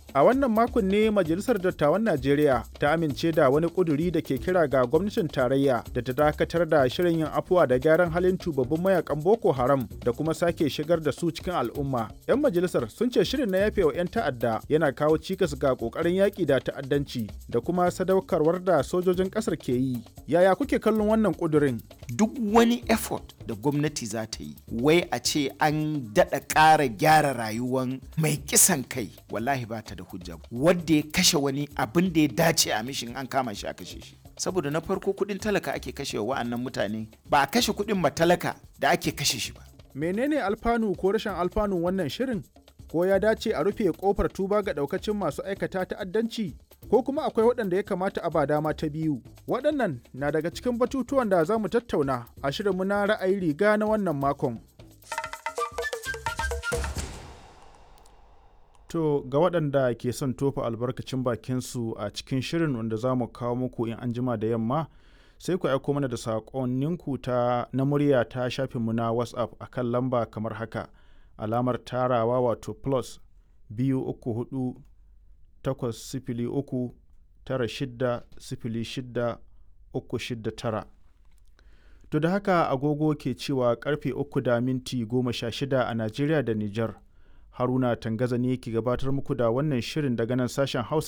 A wannan makon ne Majalisar Dattawan Najeriya ta amince da wani ƙuduri da ke kira ga gwamnatin tarayya da ta dakatar da shirin yin afuwa da gyaran halin tubabbin mayakan Boko Haram da kuma sake shigar da su cikin al'umma. 'Yan majalisar sun ce shirin na yafe wa 'yan ta'adda yana kawo cikas ga ƙoƙarin yaƙi da ta'addanci da kuma sadaukarwar da sojojin ƙasar ke yi. Yaya kuke kallon wannan ƙudurin? Duk wani effort da gwamnati za ta yi, wai a ce an daɗa ƙara gyara rayuwan mai kisan kai, wallahi ba ta da hujja wadda ya kashe wani abin da ya dace a mishin an kama shi a kashe shi saboda na farko kudin talaka ake kashe wa wa'annan mutane ba a kashe kudin matalaka da ake kashe shi ba menene alfanu ko rashin alfanu wannan shirin ko ya dace a rufe kofar tuba ga daukacin masu aikata ta'addanci ko kuma akwai waɗanda ya kamata a ba dama ta biyu waɗannan na daga cikin batutuwan da za mu tattauna a shirinmu na ra'ayi riga na wannan makon To ga waɗanda ke son tofa albarkacin bakinsu a cikin shirin wanda za mu kawo muku in an jima da yamma sai ku aiko mana da saƙonninku ta na murya ta shafinmu na WhatsApp a kan lamba kamar haka alamar tarawa wato plus biyu uku hudu takwas sifili uku tara shidda sifili shidda uku shidda tara. To da haka agogo ke cewa karfe uku da minti goma sha shida a Najeriya da Nijar. Haruna Tangaza ne ke gabatar muku da wannan shirin daga nan sashen Hausa